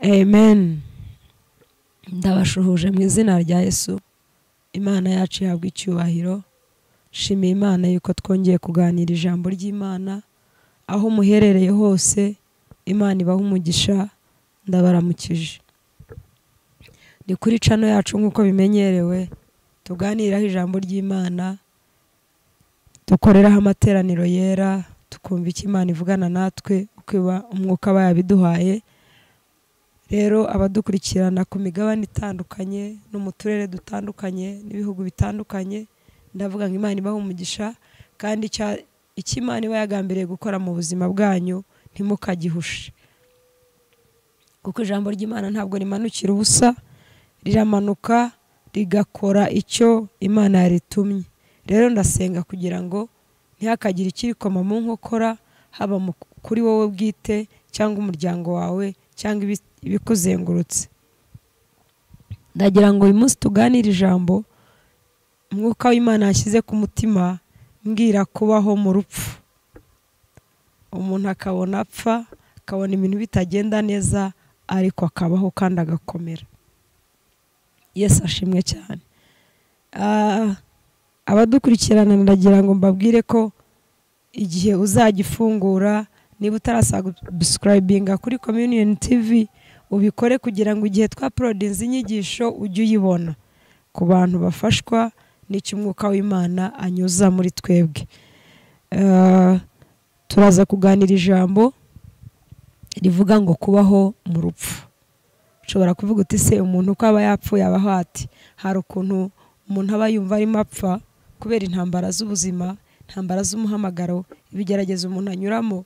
amen ndabashuhuje mu izina rya yesu imana yacu ihabwa icyubahiro shimiye imana yuko twongeye kuganira ijambo ry'imana aho muherereye hose imana ibaha umugisha ndabaramukije ni kuri cano yacu nk'uko bimenyerewe tuganiraho ijambo ry'imana dukoreraho amateraniro yera tukumva icyo imana ivugana natwe uko umwuka aba yabiduhaye rero abadukurikirana ku migabane itandukanye no mu turere dutandukanye n'ibihugu bitandukanye ndavuga ngo imana ibaha umugisha kandi icyo imana iba yagambiriye gukora mu buzima bwanyu ntimukagihushe kuko ijambo ry'imana ntabwo rimanukira ubusa riramanuka rigakora icyo imana yaritumye rero ndasenga kugira ngo ntihakagire ikirikoma mu nkokora haba kuri wowe bwite cyangwa umuryango wawe cyangwa ibikuzengurutse ndagira ngo uyu munsi tuganire ijambo umwuka w'imana yashyize ku mutima mbwira kubaho mu rupfu umuntu akabona apfa akabona ibintu bitagenda neza ariko akabaho kandi agakomera yesi ashimwe cyane abadukurikirana ndagira ngo mbabwire ko igihe uzajya ifungura niba utarasabusikarayibinga kuri komyuniyoni tivi ubikore kugira ngo igihe twa porodinze inyigisho ujye uyibona ku bantu bafashwa n'icyo umwuka w'imana anyuza muri twebwe turaza kuganira ijambo rivuga ngo kubaho mu rupfu ushobora kuvuga uti se umuntu uko aba yapfuye abaho ati hari ukuntu umuntu aba yumva arimo apfa kubera intambara z'ubuzima intambara z'umuhamagaro ibigeragezo umuntu anyuramo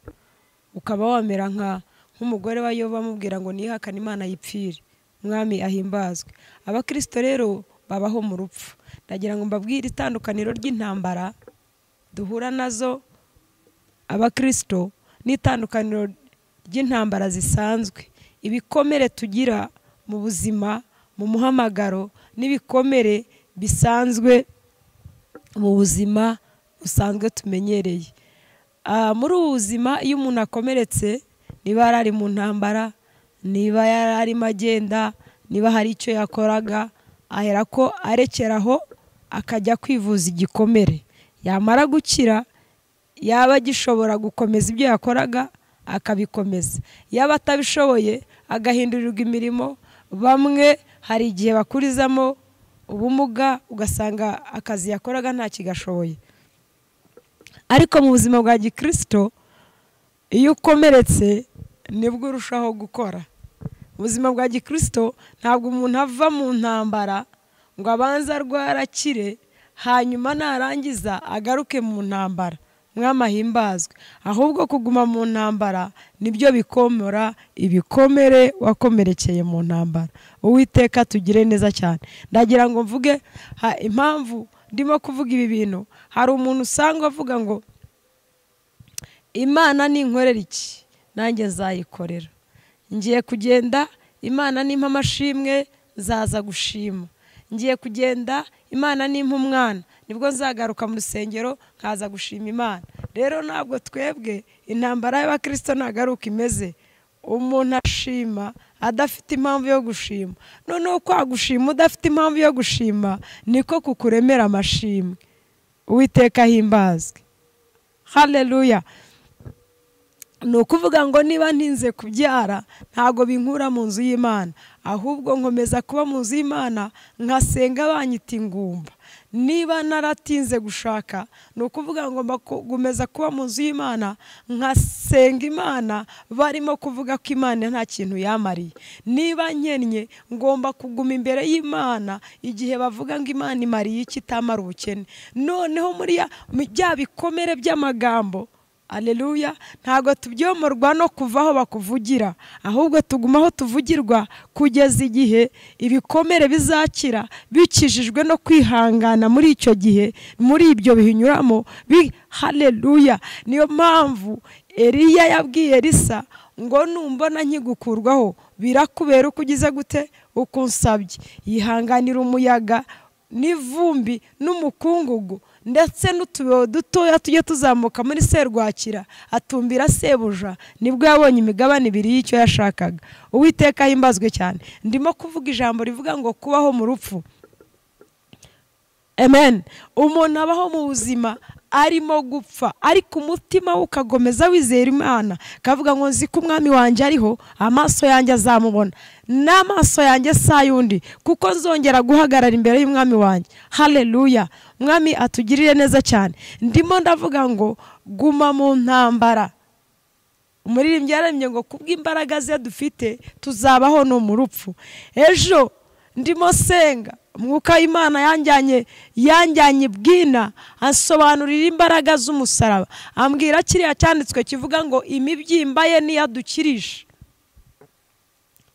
ukaba wamera nka nk'umugore wayoba amubwira ngo nihakane imana yipfire umwami ahimbazwe abakirisito rero babaho mu rupfu ndagira ngo mbabwire itandukaniro ry'intambara duhura nazo abakirisito n'itandukaniro ry'intambara zisanzwe ibikomere tugira mu buzima mu muhamagaro n'ibikomere bisanzwe mu buzima busanzwe tumenyereye muri ubu buzima iyo umuntu akomeretse niba yari ari mu ntambara niba yari arimo agenda niba hari icyo yakoraga ahera ko arekeraho akajya kwivuza igikomere yamara gukira yaba agishobora gukomeza ibyo yakoraga akabikomeza yaba atabishoboye agahindurirwa imirimo bamwe hari igihe bakurizamo ubumuga ugasanga akazi yakoraga ntakigashoboye ariko mu buzima bwa gikirisito iyo ukomeretse nibwo urushaho gukora ubuzima bwa gikirisito ntabwo umuntu ava mu ntambara ngo abanze arwarakire hanyuma narangiza agaruke mu ntambara mwamahimbazwe ahubwo kuguma mu ntambara nibyo bikomora ibikomere wakomerekeye mu ntambara uwiteka tugire neza cyane ndagira ngo mvuge impamvu ndimo kuvuga ibi bintu hari umuntu usanga avuga ngo imana ninkorera iki nanjye nzayikorera ngiye kugenda imana nimpa amashimwe nzaza gushima ngiye kugenda imana nimpa umwana nibwo nzagaruka mu rusengero nkaza gushima imana rero ntabwo twebwe intambara y'abakirisito ntabwo ari uko imeze umuntu ashima adafite impamvu yo gushima noneho kwagushima udafite impamvu yo gushima niko kukuremera amashimwe uwiteka himbazwe hareruya ni ukuvuga ngo niba ntinze kubyara ntabwo binkura mu nzu y'imana ahubwo nkomeza kuba mu nzu y'imana nkasenga banyita ingumba niba naratinze gushaka ni ukuvuga ngo gukomeza kuba mu nzu y'imana nkasenga imana barimo kuvuga ko imana nta kintu yamariye niba nkennye ngomba kuguma imbere y'imana igihe bavuga ngo imana imariye iki itamara ubukene noneho muri bya bikomere by'amagambo aleluya ntabwo tubyomorwa no kuva aho bakuvugira ahubwo tuguma aho tuvugirwa kugeza igihe ibikomere bizakira bikijijwe no kwihangana muri icyo gihe muri ibyo bihinyuramo hareruya niyo mpamvu eriya yabwiye risa ngo numbona nkigukurwaho birakubera uko ugize gute uko unsabye yihanganira umuyaga n'ivumbi n'umukungugu ndetse n'utubeo dutoya tujye tuzamuka muri serwakira atumbira sebuja nibwo yabonye imigabane ibiri y'icyo yashakaga uwiteka himbazwe cyane ndimo kuvuga ijambo rivuga ngo kubaho mu rupfu amen umuntu abaho mu buzima arimo gupfa ariko umutima we ukagomeza wizera imana kavuga ngo nzi ko umwami wanjye ariho amaso yanjye azamubona n'amaso yanjye si ay'undi kuko nzongera guhagarara imbere y'umwami wanjye hareruya umwami atugirire neza cyane ndimo ndavuga ngo guma mu ntambara umuririmbyi yararembye ngo kubw'imbaraga ze dufite tuzabaho ni umurupfu ejo ndimo senga umwuka w'imana yanjyanye yanjyanye bwina asobanurira imbaraga z'umusaraba ambwira kiriya cyanditswe kivuga ngo imibyimba ye niyadukirisha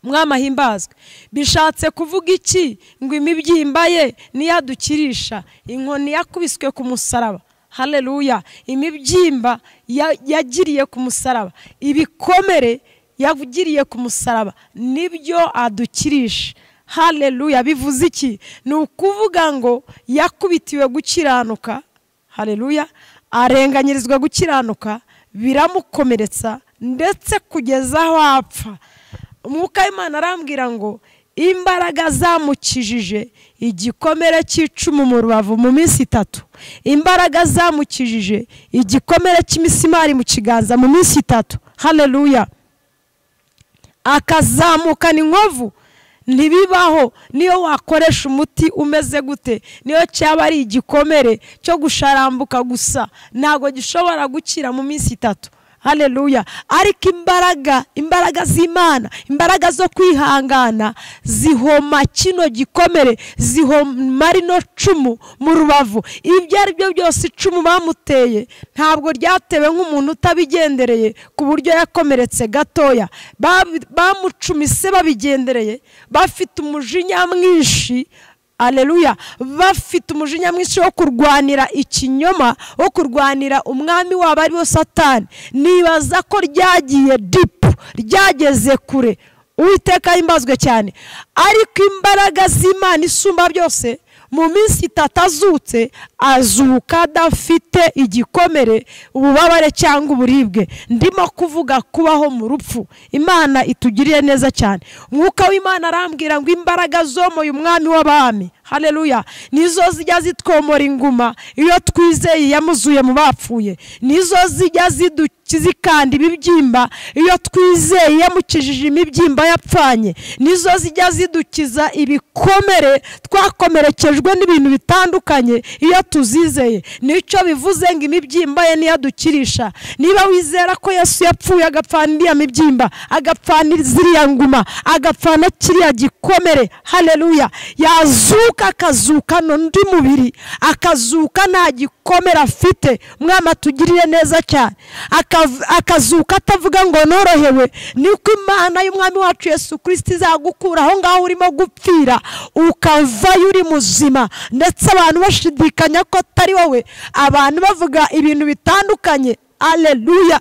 umwami ahimbazwe bishatse kuvuga iki ngo imibyimba ye niyadukirisha inkoni yakubiswe ku musaraba hareruya imibyimba yagiriye ku musaraba ibikomere yagiriye ku musaraba nibyo adukirisha hareruya bivuze iki ni ukuvuga ngo yakubitiwe gukiranuka hareruya arenganyirizwa gukiranuka biramukomeretsa ndetse kugeza aho apfa umwuka w'imana arambwira ngo imbaraga zamukijije igikomere cy'icumu mu rubavu mu minsi itatu imbaraga zamukijije igikomere cy'imisumari mu kiganza mu minsi itatu hareruya akazamukana inkovu ntibibaho niyo wakoresha umuti umeze gute niyo cyaba ari igikomere cyo gusharambuka gusa ntabwo gishobora gukira mu minsi itatu hareruya ariko imbaraga imbaraga z'imana imbaraga zo kwihangana zihoma kino gikomere zihoma rino cumu mu rubavu ibyo ari byo byose icumu bamuteye ntabwo ryatewe nk'umuntu utabigendereye ku buryo yakomeretse gatoya bamucumise babigendereye bafite umujinya mwinshi areruya bafite umujinya mwinshi wo kurwanira ikinyoma wo kurwanira umwami wabo ari wo satani nibaza ko ryagiye dipu ryageze kure uwiteka himbazwe cyane ariko imbaraga z'imana isumba byose mu minsi itatu azutse azuka adafite igikomere ububabare cyangwa uburibwe ndimo kuvuga kubaho mu rupfu imana itugiriye neza cyane umwuka w'imana arambwira ngo imbaraga zomoye umwami w'abami hareruya nizo zijya zitwomora inguma iyo twizeye yamuzuye mu bapfuye nizo zijya zikanda ibibyimba iyo twizeye yamukijije imibyimba yapfanye nizo zijya zidukiza ibikomere twakomerekejwe n'ibintu bitandukanye iyo tuzizeye nicyo bivuze ngo imibyimba ye niyadukirisha niba wizera ko yesu yapfuye agapfana iriya mibyimba agapfana ziriya nguma agapfana kiriya gikomere hareruya yazuka akazuka n'undi mubiri akazuka nta gikomere afite umwana atugirire neza cyane akazuka atavuga ngo norohewe niko imana y'umwami wacu Yesu kirisiti izagukura aho ngaho urimo gupfira ukavayo uri muzima ndetse abantu bashidikanya ko atari wowe abantu bavuga ibintu bitandukanye areruya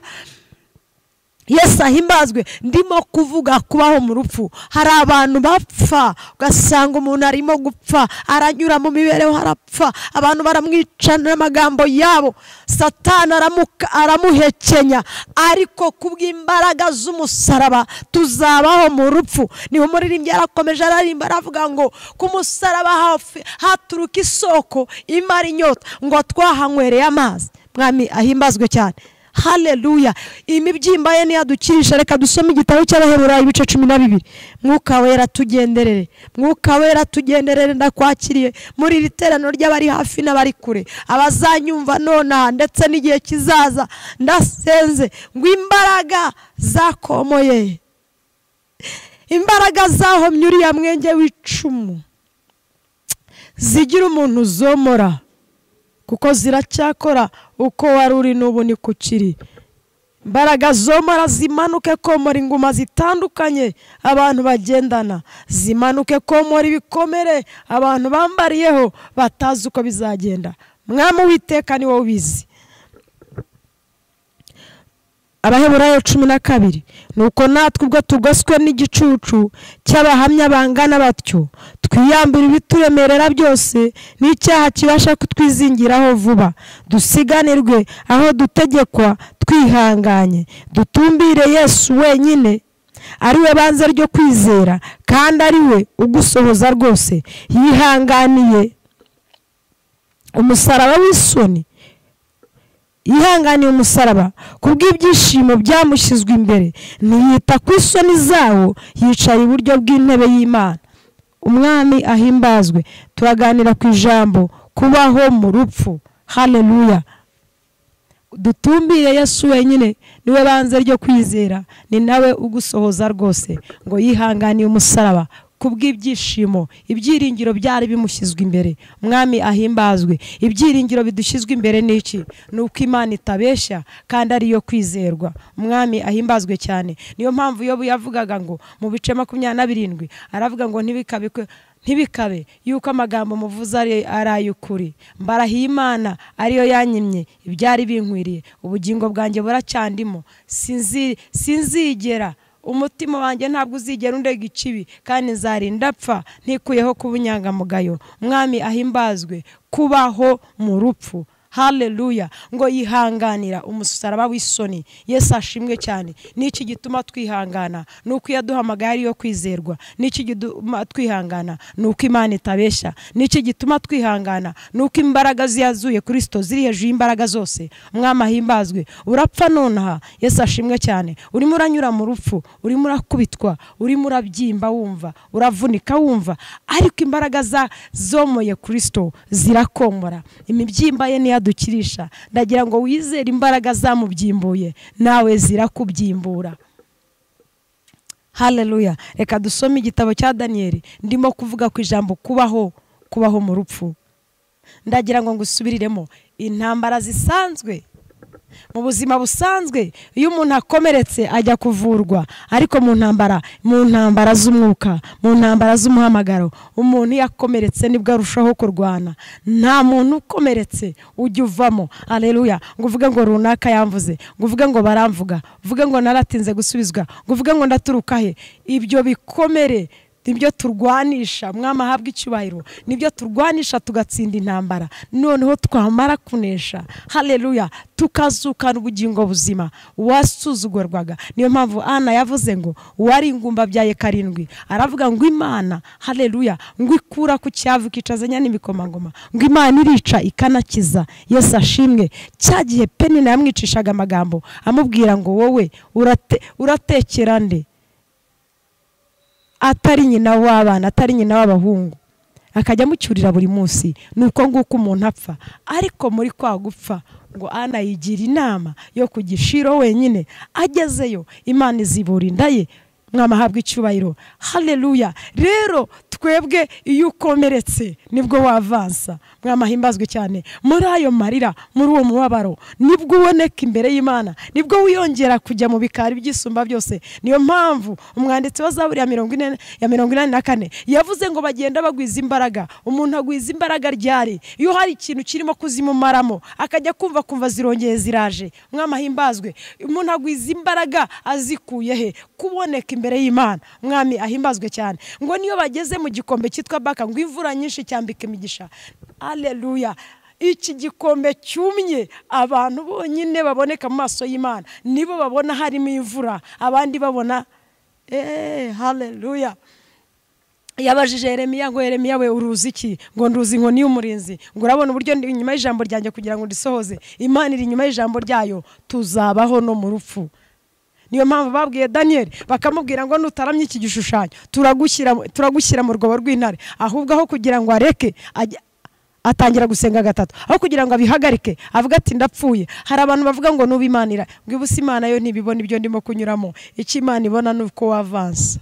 yesu ahimbazwe ndimo kuvuga kubaho mu rupfu hari abantu bapfa ugasanga umuntu arimo gupfa aranyura mu mibereho harapfa abantu baramwica n'amagambo yabo satana aramuhekenya ariko kubw'imbaraga z'umusaraba tuzabaho mu rupfu niba umuririmbyi yarakomeje ararimba aravuga ngo ku musaraba hafi haturuka isoko imara inyota ngo twahanywereye amazi mwami ahimbazwe cyane hareruya imibyimba ye niyadukirisha reka dusome igitabo cy'abaherura ibice cumi na bibiri mwuka wera tugenderere mwuka wera tugenderere ndakwakiriye muri iri terano ry'abari hafi n'abari kure abazanyumva nonaha ndetse n'igihe kizaza ndasenze ngo imbaraga zakomoye imbaraga zahomye uriya mwenge w'icumu zigira umuntu zomora kuko ziracyakora uko wari uri n'ubu ni ku kiri imbaraga zomora zimanuke komora inguma zitandukanye abantu bagendana zimanuke komora ibikomere abantu bambariyeho batazi uko bizagenda mwami witeka ni wowe ubizi abaheburayo cumi na kabiri ni uko natwe ubwo tugoswe n'igicucu cy'abahamya bangana batyo twiyambura ibituremerera byose n'icyaha kibasha kutwizingiraho vuba dusiganirwe aho dutegekwa twihanganye dutumbire yesu wenyine ari we banze ryo kwizera kandi ari we ugusohoza rwose yihanganiye umusaraba w'isoni yihanganiye umusaraba kubw'ibyishimo byamushyizwe imbere ntiyita ku isoni zawo yicara iburyo bw'intebe y'imana umwami ahimbazwe turaganira ku ijambo kubaho mu rupfu hareruya dutumbire yesu wenyine niwe banze ryo kwizera ni nawe ugusohoza rwose ngo yihanganiye umusaraba kubw'ibyishimo ibyiringiro byari bimushyizwe imbere umwami ahimbazwe ibyiringiro bidushyizwe imbere ni iki ni uko imana itabeshya kandi ariyo kwizerwa umwami ahimbazwe cyane niyo mpamvu iyo yavugaga ngo mu bice makumyabiri na birindwi aravuga ngo ntibikabe ntibikabe yuko amagambo muvuze ari ay'ukuri mbarahiye imana ariyo yanyimye ibyari binkwiriye ubugingo bwanjye buracyandimo sinzigera umutima wanjye ntabwo uzigera undega ikibi kandi nzarinda apfa ntikuyeho kuba inyangamugayo umwami ahimbazwe kubaho mu rupfu hareruya ngo yihanganira umusaraba w'isoni yesu ashimwe cyane n'iki gituma twihangana ni uko iyo aduhamagaye ariyo kwizerwa n'iki gituma twihangana ni uko imana itabeshya n'iki gituma twihangana ni uko imbaraga ziyazuye kirisito ziri hejuru y'imbaraga zose umwami ahimbazwe urapfa nonaha yesu ashimwe cyane urimo uranyura mu rupfu urimo urakubitwa urimo urabyimba wumva uravunika wumva ariko imbaraga zomoye kirisito zirakomora imibyimba ye niyo adukirisha ndagira ngo wizere imbaraga zamubyimbuye nawe zirakubyimbura hareruya reka dusome igitabo cya daniyeli ndimo kuvuga ku ijambo kubaho kubaho mu rupfu ndagira ngo ngusubiriremo intambara zisanzwe mu buzima busanzwe iyo umuntu akomeretse ajya kuvurwa ariko mu ntambara mu ntambara z'umwuka mu ntambara z'umuhamagaro umuntu iyo akomeretse nibwo arushaho kurwana nta muntu ukomeretse ujya uvamo areruya ngo uvuge ngo runaka yamvuze ngo uvuge ngo baramvuga uvuge ngo naratinze gusubizwa ngo uvuge ngo ndaturuka he ibyo bikomere nibyo turwanisha mwama ahabwa icyubahiro nibyo turwanisha tugatsinda intambara noneho twamara kunesha hareruya tukazukana ubugingo buzima uwasuzugurwaga niyo mpamvu ana yavuze ngo uwari ingumba byaye karindwi aravuga ngo imana hareruya ngo ikura ku cyavu kicazanya n'imikomangoma ngo imana irica ikanakiza yesu ashimwe cya gihe penina yamwicishaga amagambo amubwira ngo wowe uratekera nde atari nyina w'abana atari nyina w'abahungu akajya amucyurira buri munsi ni uko nguko umuntu apfa ariko muri kwa gupfa ngo ana yigira inama yo ku gishiro wenyine agezeyo imana izibura inda ye mwamahabwa icyubahiro hareruya rero twebwe iyo ukomeretse nibwo wavansa mwamahimbazwe cyane muri ayo marira muri uwo mubabaro nibwo uboneka imbere y'imana nibwo wiyongera kujya mu bikari by'isumba byose niyo mpamvu umwanditsi wa zaburi ya mirongo inani na kane yavuze ngo bagenda bagwiza imbaraga umuntu agwiza imbaraga ryari iyo hari ikintu kirimo kuzimumaramo akajya kumva kumva zirongeye ziraje mwamahimbazwe umuntu agwiza imbaraga azikuye he kuboneka imbere y'imana mwami ahimbazwe cyane ngo niyo bageze mu gikombe cyitwa baka ngo imvura nyinshi cyambika imigisha aleluya iki gikombe cyumye abantu bonyine baboneka mu maso y'imana nibo babona harimo imvura abandi babona eee hareruya yabajije Yeremiya ngo Yeremiya we uruzi iki ngo nduzi inkoni y'umurinzi ngo urabona uburyo inyuma y'ijambo ryanjye kugira ngo ndisohoze imana iri inyuma y'ijambo ryayo tuzabaho no mu rupfu niyo mpamvu babwiye daniyeli bakamubwira ngo nutaramye iki gishushanyo turagushyira mu rwobo rw'intare ahubwo aho kugira ngo areke atangira gusenga gatatu aho kugira ngo abihagarike avuga ati ndapfuye hari abantu bavuga ngo nubimanira bwibuze imana yo ntibibona ibyo ndimo kunyuramo icyo imana ibona ni uko wavansa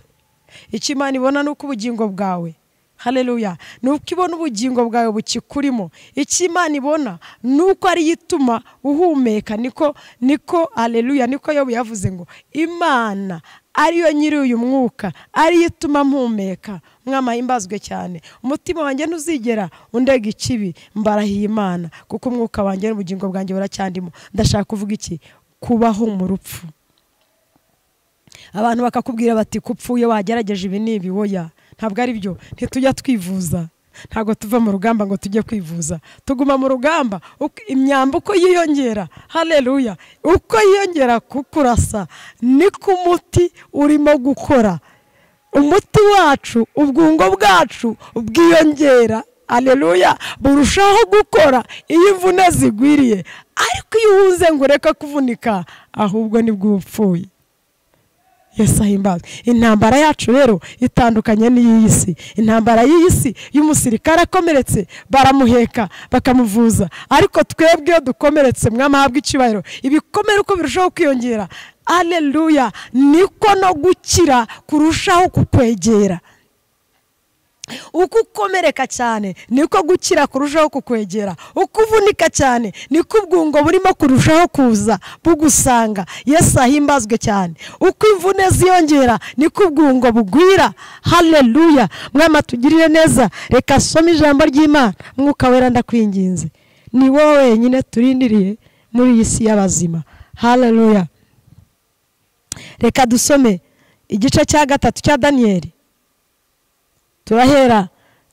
icyo imana ibona ni uko ubugingo bwawe hareruya ni uko ibona ubugingo bwawe bukikurimo icyo imana ibona ni uko ariyo ituma uhumeka niko niko hareruya niko yo yavuze ngo imana ariyo nyiri uyu mwuka ariyo ituma mpumeka mwamahimbazwe cyane umutima wanjye ntuzigera undega ikibi mbarahiye imana kuko umwuka wanjye n'ubugingo bwanjye buracyandimo ndashaka kuvuga iki kubaho mu rupfu abantu bakakubwira bati kupfuye wagerageje ibi n'ibi woya ntabwo ari byo ntitujya twivuza ntabwo tuva mu rugamba ngo tujye kwivuza tuguma mu rugamba imyamba uko yiyongera hareruya uko yiyongera kukurasa ni ku muti urimo gukora umuti wacu ubwungo bwacu bwiyongera hareruya burushaho gukora iyo imvune zigwiriye ariko iyo uhuze ngo ureke kuvunika ahubwo nibwo upfuye yesu ahimbaza intambara yacu rero itandukanye n'iy'iyi si intambara y'iyi si y'umusirikare akomeretse baramuheka bakamuvuza ariko twebwe iyo dukomeretse mwamahabwa icyubahiro ibikomere uko birushaho kwiyongera areruya niko no gukira kurushaho kukwegera uko ukomereka cyane niko gukira kurushaho kukwegera uko uvunika cyane niko ubwungo burimo kurushaho kuza bugusanga yesu ahimbazwe cyane uko imvune ziyongera niko ubwungo bugwira hareruya mwama tugirire neza reka some ijambo ry'imana mwuka wera ndakwinginze ni wowe wenyine turindiriye muri iyi si y'abazima hareruya reka dusome igice cya gatatu cya daniyeli turahera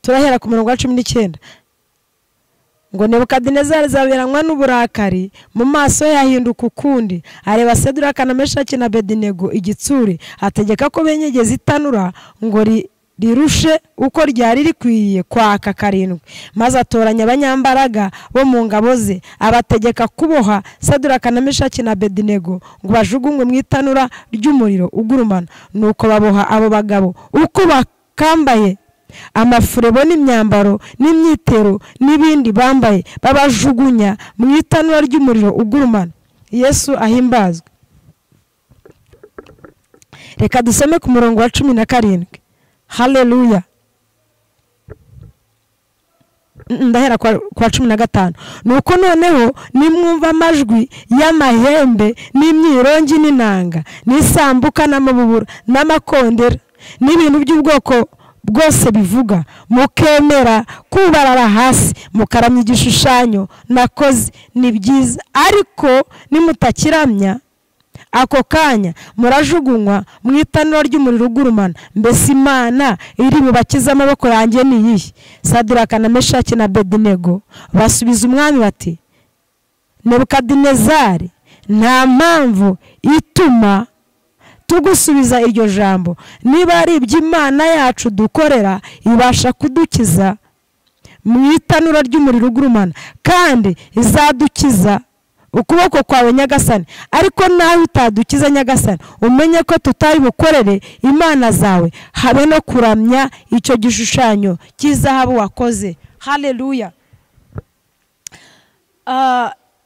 turahera ku murongo wa cumi n'icyenda ngo nebukadinezari zaberanywa n'uburakari mu maso he hahinduka ukundi areba seduraka na meshaki na bedinego igitsure ategeka ko benyegeza itanura ngo rirushe uko ryari rikwiye kwaka karindwi maze atoranya abanyambaraga bo mu ngabo ze abategeka kuboha seduraka na meshaki na bedinego ngo bajugunywe mu itanura ry'umuriro ugurumana nuko baboha abo bagabo uko kambaye amafurebo n'imyambaro n'imyitero n'ibindi bambaye babajugunya mu itanura ry'umuriro ugurumana yesu ahimbazwe reka dusome ku murongo wa cumi na karindwi hareruya ndahera kwa cumi na gatanu nuko noneho nimwumva amajwi y'amahembe n'imyirongi n'inanga n'isambuka n'amabubura n'amakondera n'ibintu by'ubwoko bwose bivuga mukemera kubarara hasi mukaramya igishushanyo nakoze ni byiza ariko nimutakiramya ako kanya murajugunywa mu itanura ry'umuriro ugurumana mbese imana iri bubakize amaboko yanjye niyihe sadiraka na meshaki na bedinego basubiza umwami bati nebukadinezari nta mpamvu ituma tugusubiza iryo jambo niba ari iby'imana yacu dukorera ibasha kudukiza mu itanura ry'umuriro ugurumana kandi izadukiza ukuboko kwawe nyagasani ariko nawe utadukiza nyagasani umenye ko tutari bukorere imana zawe habe no kuramya icyo gishushanyo cy'izahabu wakoze hareruya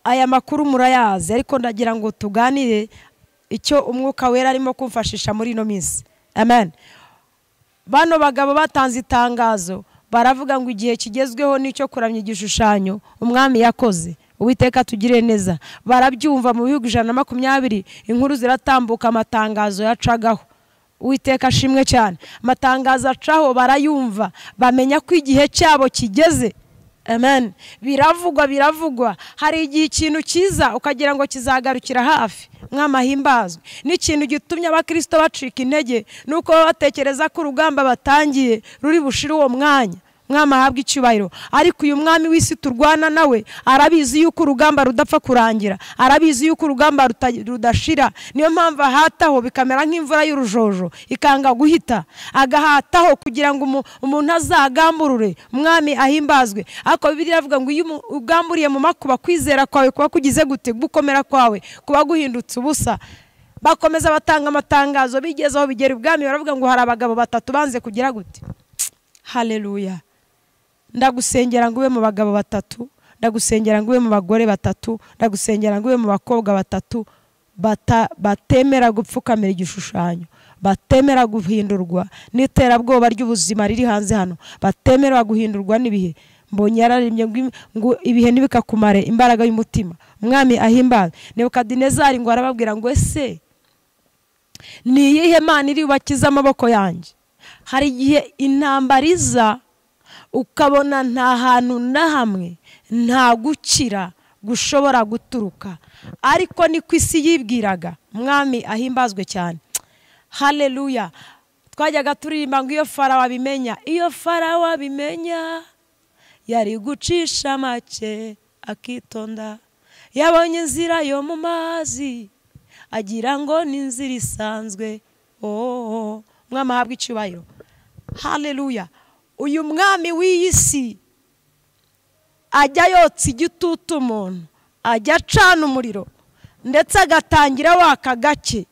aya makuru murayazi ariko ndagira ngo tuganire icyo umwuka wera arimo kumfashisha muri ino minsi amen bano bagabo batanze itangazo baravuga ngo igihe kigezweho nicyo kuramya igishushanyo umwami yakoze uwiteka tugire neza barabyumva mu bihugu ijana na makumyabiri inkuru ziratambuka amatangazo yacagaho uwiteka ashimwe cyane amatangazo acaho barayumva bamenya ko igihe cyabo kigeze amen biravugwa biravugwa hari igihe ikintu cyiza ukagira ngo kizagarukira hafi mwamahimbazwe n'ikintu gitumye abakirisito bacika intege nuko baba batekereza ko urugamba batangiye ruri bushire uwo mwanya mwami ahabwa icyubahiro ariko uyu mwami w'isi turwana nawe arabizi yuko urugamba rudapfa kurangira arabizi yuko urugamba rudashira niyo mpamvu ahataho bikamera nk'imvura y'urujojo ikanga guhita agahataho kugira ngo umuntu azagamburure umwami ahimbazwe ariko bibiriya avuga ngo iyo ugamburiye mu makuba kwizera kwawe kuba kugize gute gukomera kwawe kuba guhindutse ubusa bakomeza batanga amatangazo bigeze aho bigera ubwami baravuga ngo hari abagabo batatu banze kugira gute hareruya ndagusengera ngo ube mu bagabo batatu ndagusengera ngo ube mu bagore batatu ndagusengera ngo ube mu bakobwa batatu batemera gupfukamira igishushanyo batemera guhindurwa n'iterabwoba ry'ubuzima riri hanze hano batemera guhindurwa n'ibihe mbonye yararembye ngo ibihe ntibikakumare imbaraga y'umutima umwami ahimbaza nebukadinezari ngo arababwira ngo ese ni iyihe mana iri bubakize amaboko yanjye hari igihe intambara iza ukabona nta hantu na hamwe nta gukira gushobora guturuka ariko niko isi yibwiraga mwami ahimbazwe cyane hareruya twajyaga turirimba ngo iyo farawo abimenya iyo farawo abimenya yari gucisha make akitonda yabonye inzira yo mu mazi agira ngo ni inzira isanzwe ooo mwami ahabwa icyubahiro hareruya uyu mwami w'iyi si ajya yotsa igitutu umuntu ajya acana umuriro ndetse agatangira waka gake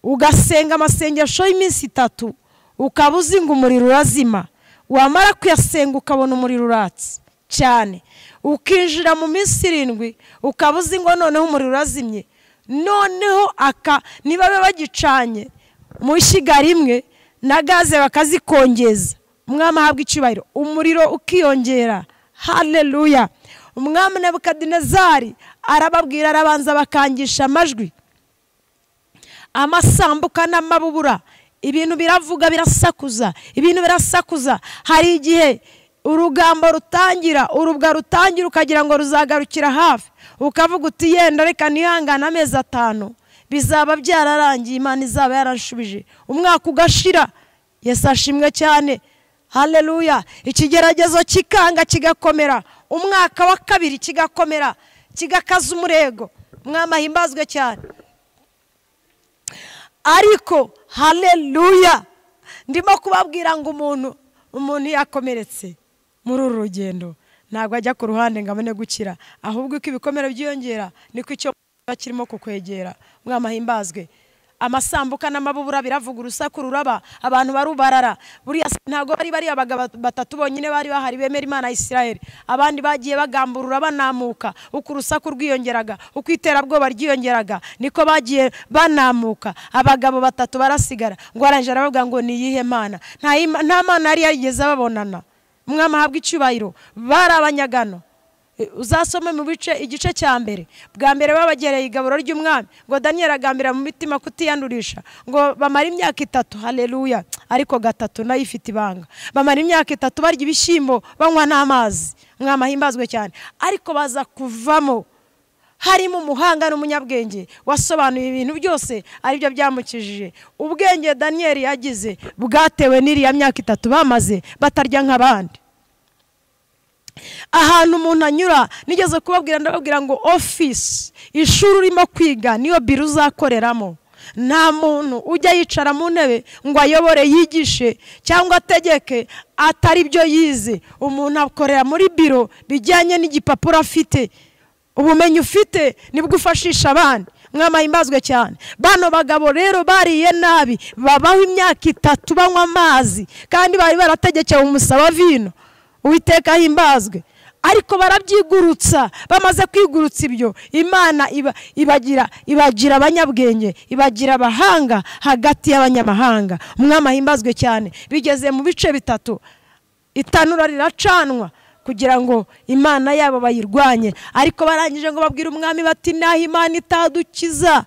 ugasenga amasengesho y'iminsi itatu ukaba uzinga umuriro urazima wamara kuyasenga ukabona umuriro uratse cyane ukinjira mu minsi irindwi ukaba uzi ngo noneho umuriro urazimye noneho aka niba baba bagicanye mu ishyiga rimwe na gaze bakazikongeza umwami ahabwa icyubahiro umuriro ukiyongera hareruya umwami na bukadinezari arababwira arabanza bakangisha amajwi amasambuka n'amabubura ibintu biravuga birasakuza ibintu birasakuza hari igihe urugambo rutangira urubwa rutangira ukagira ngo ruzagarukira hafi ukavuga uti yenda reka ntihangane amezi atanu bizaba byararangiye imana izaba yarashubije umwaka ugashira yesi ashimwe cyane hareruya ikigeragezo kikanga kigakomera umwaka wa kabiri kigakomera kigakaza umurego mwamahimbazwe cyane ariko hareruya ndimo kubabwira ngo umuntu umuntu yakomeretse muri uru rugendo ntabwo ajya ku ruhande ngo abone gukira ahubwo uko ibikomere byiyongera niko icyo kirimo kukwegera mwamahimbazwe amasambuka n'amabubura biravuga urusaku ruraba abantu barubarara buriya ntabwo bari bariya abagabo batatu bonyine bari bahari bemera imana ya Isiraheli abandi bagiye bagamburura banamuka uko urusaku rwiyongeraga uko iterabwoba ryiyongeraga niko bagiye banamuka abagabo batatu barasigara ngo arangije aravuga ngo ni iyihe mana nta mana yari yarigeze babonana mwamahabwa icyubahiro bari abanyagano uzasome mu bice igice cya mbere bwa mbere babagereye igaburo ry'umwami ngo daniyeli agambira mu mitima kutiyandurisha ngo bamara imyaka itatu hareruya ariko gatatu nayo ifite ibanga bamara imyaka itatu barya ibishyimbo banywa n'amazi mwamahimbazwe cyane ariko baza kuvamo harimo umuhanga n'umunyabwenge wasobanuye ibintu byose aribyo byamukijije ubwenge daniyeli yagize bwatewe n'iriya myaka itatu bamaze batarya nk'abandi ahantu umuntu anyura nigeze kubabwira ndababwira ngo ofisi ishuri urimo kwiga niyo biro uzakoreramo nta muntu ujya yicara mu ntebe ngo ayobore yigishe cyangwa ategeke atari byo yize umuntu akorera muri biro bijyanye n'igipapuro afite ubumenyi ufite nibwo ufashisha abandi mwamahimbazwe cyane bano bagabo rero bariye nabi babaho imyaka itatu banywa amazi kandi bari barategekewe umusaba vino uwiteka himbazwe ariko barabyigurutsa bamaze kwigurutsa ibyo imana ibagira ibagira abanyabwenge ibagira abahanga hagati y'abanyamahanga umwami ahimbazwe cyane bigeze mu bice bitatu itanura riracanwa kugira ngo imana yabo bayirwanye ariko barangije ngo babwire umwami bati naho imana itadukiza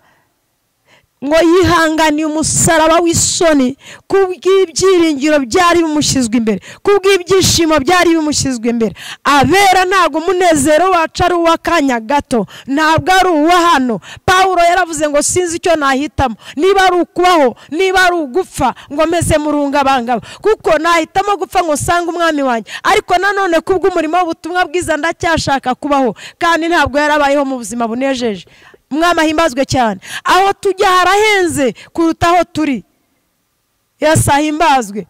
ngo yihanganiye umusaraba w'isoni kubw'ibyiringiro byari bimushyizwe imbere kubw'ibyishimo byari bimushyizwe imbere abera ntabwo umunezero wacu ari uw'akanya gato ntabwo ari uwa hano paul yaravuze ngo sinzi icyo nahitamo niba ari ukubaho niba ari ugupfa ngo meze murungabangaba kuko nahitamo gupfa ngo usange umwami wanjye ariko nanone kubw'umurimo w'ubutumwa bwiza ndacyashaka kubaho kandi ntabwo yarabayeho mu buzima bunejeje umwami ahimbazwe cyane aho tujya harahenze kuruta aho turi yesi ahimbazwe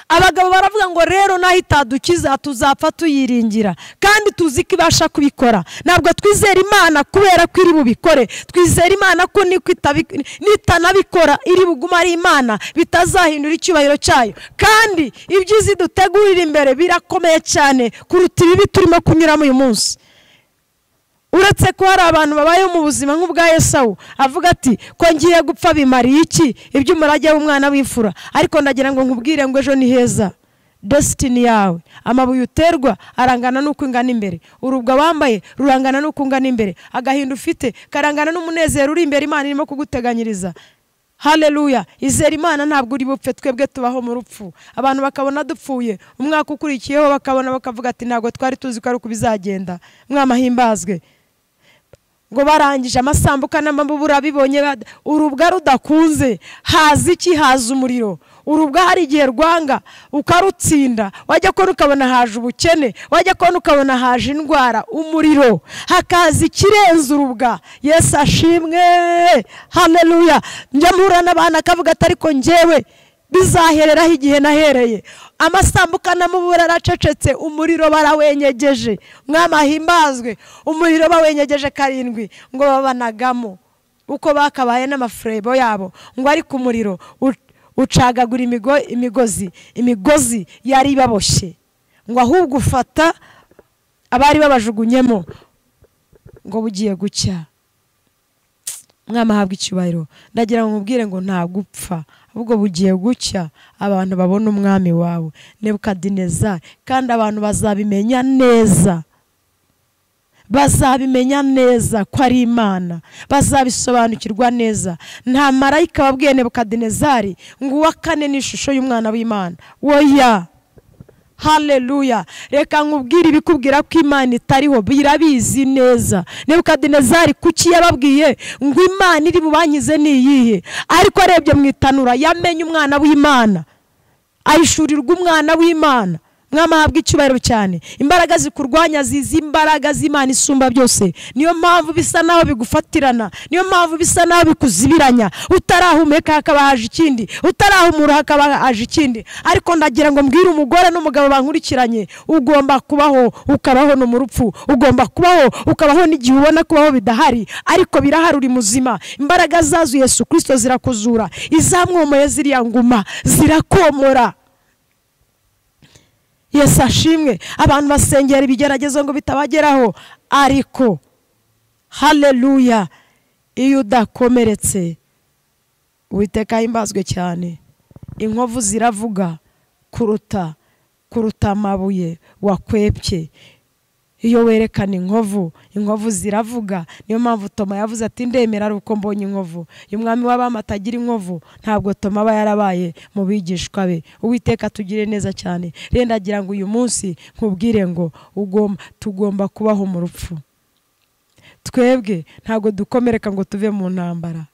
abagabo baravuga ngo rero naho itadukiza tuzapfa tuyiringira kandi tuzi ko ibasha kubikora ntabwo twizera imana kubera ko iri bubikore twizera imana ko nitanabikora iri buguma ari imana bitazahindura icyubahiro cyayo kandi ibyiza dutegurira imbere birakomeye cyane kuruta ibibi turimo kunyuramo uyu munsi uretse ko hari abantu babayeho mu buzima nk'ubwa Yesawu avuga ati ko ngiye gupfa bimariye iki iby'umurage w'umwana w'imfura ariko ndagira ngo nkubwire ngo ejo ni heza desitini yawe amabuye uterwa arangana n'uko ingana imbere urubwa wambaye rurangana n'uko ungana imbere agahinda ufite karangana n'umunezero uri imbere imana irimo kuguteganyiriza haleluya izera imana ntabwo uri bupfe twebwe tubaho mu rupfu abantu bakabona dupfuye umwaka ukurikiyeho bakabona bakavuga ati ntabwo twari tuzi ko ari uko bizagenda mwamahimbazwe ngo barangije amasambuka n'amabubura bibonye urubwa rudakunze haza iki haza umuriro urubwa hari igihe rwanga ukarutsinda wajya kubona ukabona haje ubukene wajya kubona ukabona haje indwara umuriro hakaza ikirenze urubwa yesu ashimwe hameruya njya mpura n'abantu akavuga ati ariko ngewe bizahereraho igihe nahereye amasambuka n'amubura aracecetse umuriro barawenyegeje mwamahimbazwe umuriro bawenyegeje karindwi ngo babanagamo uko bakabaye n'amafurebo yabo ngo ariko umuriro ucagagura imigozi imigozi yari ibaboshye ngo ahubwo ufata abari babajugunyemo ngo bugiye gucya mwamahabwa icyubahiro ndagira ngo mubwire ngo ntabwo upfa ahubwo bugiye gucya abantu babona umwami wawe nebukadineza kandi abantu bazabimenya neza bazabimenya neza ko ari imana bazabisobanukirwa neza nta marayika wabwiye nebukadinezari ngo uwa kane ni ishusho y'umwana w'imana woya hareruya reka nkubwire ibikubwira ko imana itariho birabizi neza nebukadinezari kuki yababwiye ngo imana iri bubanyize ni iyihe ariko arebye mu itanura yamenye umwana w'imana ayishurirwa umwana w'imana mwamahabwa icyubahiro cyane imbaraga zikurwanya zizi imbaraga z'imana isumba byose niyo mpamvu bisa naho bigufatirana niyo mpamvu bisa naho bikuzibiranya utarahumeka hakaba haje ikindi utarahumura hakaba haje ikindi ariko ndagira ngo mbwire umugore n'umugabo bankurikiranye ugomba kubaho ukabaho no mu rupfu ugomba kubaho ukabaho n'igihe ubona kubaho bidahari ariko birahari uri muzima imbaraga zazo Yesu kirisito zirakuzura izamwomoye ziriya nguma zirakomora Yesu ashimwe abantu basengera ibigeragezo ngo bitabageraho ariko hareruya iyo udakomeretse witeka himbazwe cyane inkovu ziravuga kuruta kuruta amabuye wakwepye iyo werekana inkovu inkovu ziravuga niyo mpamvu toma yavuze ati ndemera ari uko mbonye inkovu uyu mwami w'abama atagira inkovu ntabwo toma aba yarabaye mu bigishwa be uwiteka tugire neza cyane renda agira ngo uyu munsi nkubwire ngo tugomba kubaho mu rupfu twebwe ntabwo dukomereka ngo tuve mu ntambara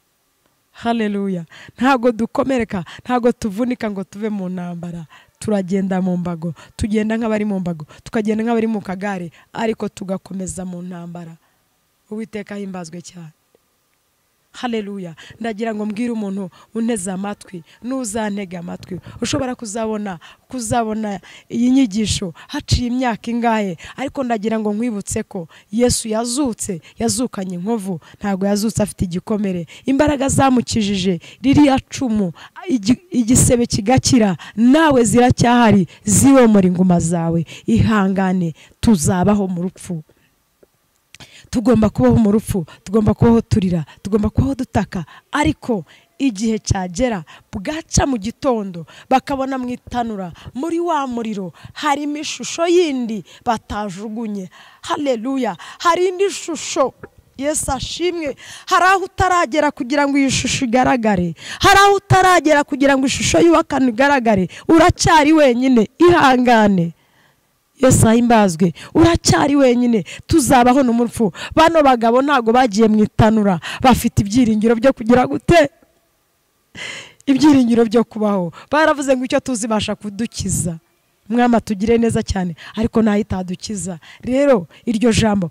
hareruya ntabwo dukomereka ntabwo tuvunika ngo tuve mu ntambara turagenda mu mbago tugenda nk'abari mu mbago tukagenda nk'abari mu kagare ariko tugakomeza mu ntambara uwiteka himbazwe cyane hareruya ndagira ngo mbwire umuntu unteze amatwi n'uzantege amatwi ushobora kuzabona kuzabona iyi nyigisho haciye imyaka ingahe ariko ndagira ngo nkwibutse ko yesu yazutse yazukanye inkovu ntabwo yazutse afite igikomere imbaraga zamukijije ririya cumu igisebe kigakira nawe ziracyahari ziwomora inguma zawe ihangane tuzabaho mu rupfu tugomba kubaho mu rupfu tugomba kubaho turira tugomba kubaho dutaka ariko igihe cyagera bwaca mu gitondo bakabona mu itanura muri wa muriro harimo ishusho yindi batajugunye hareruya hari indi shusho Yesu ashimwe hari aho utaragera kugira ngo iyi shusho igaragare hari aho utaragera kugira ngo ishusho y'uwakana igaragare uracyari wenyine ihangane Yesu ahimbazwe uracyari wenyine tuzabaho no mu rupfu bano bagabo ntabwo bagiye mu itanura bafite ibyiringiro byo kugira gute ibyiringiro byo kubaho baravuze ngo icyo tuzibasha kudukiza mwama tugire neza cyane ariko itadukiza rero iryo jambo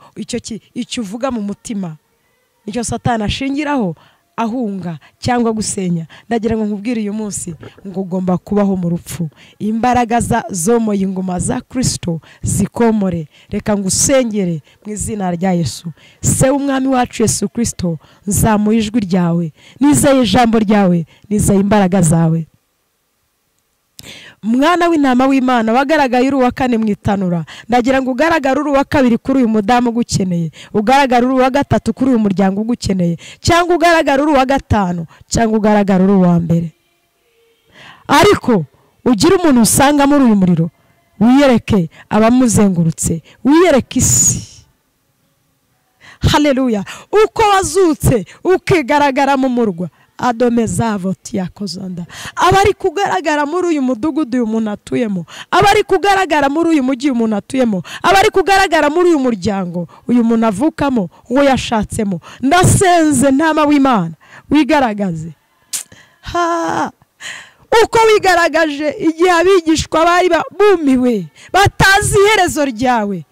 icyo uvuga mu mutima nicyo satana ashingiraho ahunga cyangwa gusenya ndagira ngo nkubwire uyu munsi ngo ugomba kubaho mu rupfu imbaraga zomoye ingoma za kirisito zikomore reka ngo usengere mu izina rya yesu se umwami wacu yesu kirisito nzamuye ijwi ryawe nizeye ijambo ryawe nizeye imbaraga zawe mwana w'intama w'imana wagaragaye uri uwa kane mu itanura ndagira ngo ugaragare uri uwa kabiri kuri uyu mudamu ugukeneye ugaragare uri uwa gatatu kuri uyu muryango ugukeneye cyangwa ugaragare uri uwa gatanu cyangwa ugaragare uri uwa mbere ariko ugira umuntu usanga muri uyu muriro wiyereke abamuzengurutse wiyereke isi hareruya uko wazutse ukigaragara mu murwa adome zavo tiyakuzanda aba ari kugaragara muri uyu mudugudu uyu muntu atuyemo aba ari kugaragara muri uyu mujyi uyu muntu atuyemo aba ari kugaragara muri uyu muryango uyu muntu avukamo uwo yashatsemo ndasenze ntama w'imana wigaragaze ha uko wigaragaje igihe abigishwa bari bumiwe batazi iherezo ryawe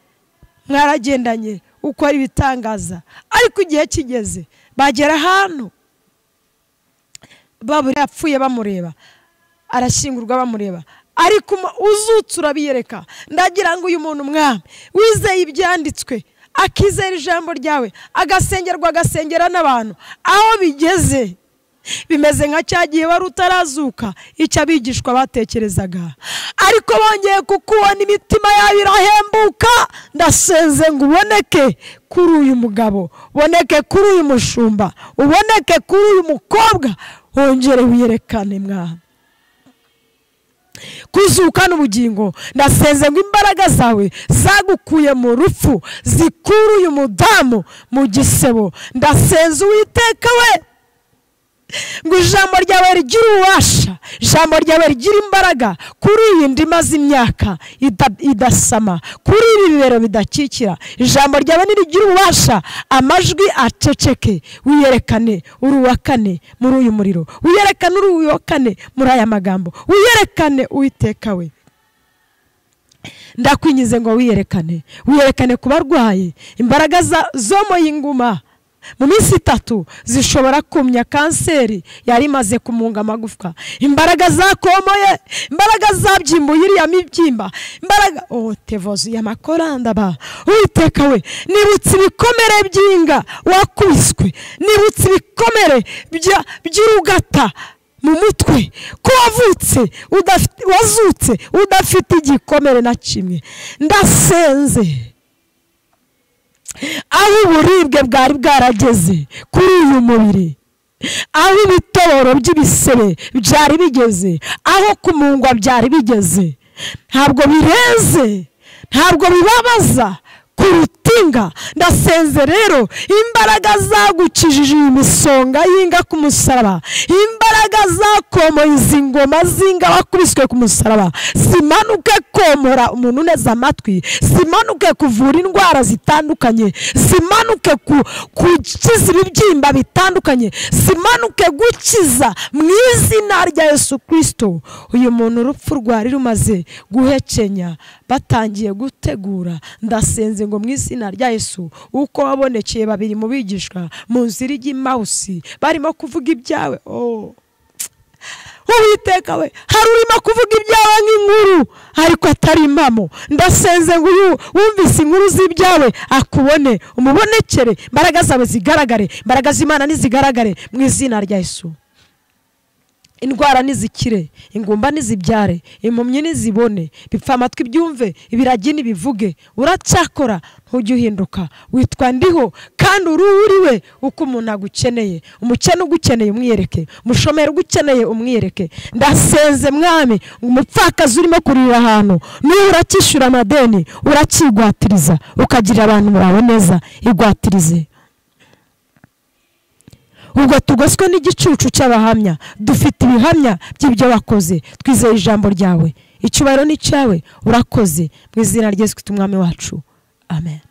mwaragendanye ukora ibitangaza ariko igihe kigeze bagera ahantu babura yapfuye bamureba arashyingurwa bamureba ariko uzutse urabiyereka ndagira ngo uyu muntu mwami wizeye ibyanditswe akizera ijambo ryawe agasengerwa agasengera n'abantu aho bigeze bimeze nka cya gihe wari utarazuka icyo abigishwa batekerezaga ariko bongeye kukubona imitima yabo irahembuka ndasenze ngo uboneke kuri uyu mugabo uboneke kuri uyu mushumba uboneke kuri uyu mukobwa wongere wiyerekane mwana kuzuka n'ubugingo ndasenze ngo imbaraga zawe zagukuye mu rupfu zikura uyu mudamu mu gisebo ndasenze uwiteka we ngo ijambo ryawe rigire ububasha ijambo ryawe rigire imbaraga kuri iyi nda imaze imyaka idasama kuri ibi bibero bidakikira ijambo ryawe nirigire ububasha amajwi aceceke wiyerekane uruwakane muri uyu muriro wiyerekane uruwakane muri aya magambo wiyerekane uwiteka we ndakwinyize ngo wiyerekane wiyerekane ku barwayi imbaraga zo mu y'inguma mu minsi itatu zishobora kumya kanseri yari imaze kumunga amagufwa imbaraga zakomoye imbaraga zabyimbuye iriya mibyimba imbaraga oh tevozu y'amakoranda ba uwiteka we nibutse ibikomere by'inga wakubiswe nibutse ibikomere by'urugata mu mutwe ko wavutse wazutse udafite igikomere na kimwe ndasenze aho uburibwe bwari bwarageze kuri uyu mubiri aho ibitoboro by'ibisebe byari bigeze aho kumungwa byari bigeze ntabwo bireze ntabwo bibabaza ku rutinga ndasenze rero imbaraga zagukijije iyi misonga y'inga ku musaraba imbaraga zakomoye izi ngoma z'inga bakubiswe ku musaraba zimanuke komora umuntu uneze amatwi zimanuke kuvura indwara zitandukanye zimanuke gukiza ibibyimba bitandukanye zimanuke gukiza mu izina rya Yesu kirisito uyu muntu urupfu rwari rumaze guhekenya batangiye gutegura ndasenze ngo mu izina rya Yesu uko wabonekeye babiri mu bigishwa mu nzira ijya imawusi barimo kuvuga ibyawe uwiteka we hari urimo kuvuga ibyawe nk'inkuru ariko atari impamo ndasenze ngo uyu wumvise inkuru z'ibyawe akubone umubonekere imbaraga zawe zigaragare imbaraga z'imana ntizigaragare mu izina rya Yesu indwara nizikire ingumba nizibyare impumyi nizibone bipfa amatwi byumve ibiragi ntibivuge uracyakora ntujye uhinduka witwa ndiho kandi uri uriwe uko umuntu agukeneye umukene ugukeneye umwiyereke umushomeri ugukeneye umwiyereke ndasenze mwami umupfakazi urimo kurira ahantu niba urakishyura amadeni urakigwatiriza ukagirira abantu bawe neza igwatirize ubwo tugoswe n'igicucu cy'abahamya dufite ibihamya by'ibyo wakoze twizeye ijambo ryawe icyubahiro ni icyawe urakoze mu izina ry'esikiti umwami wacu amen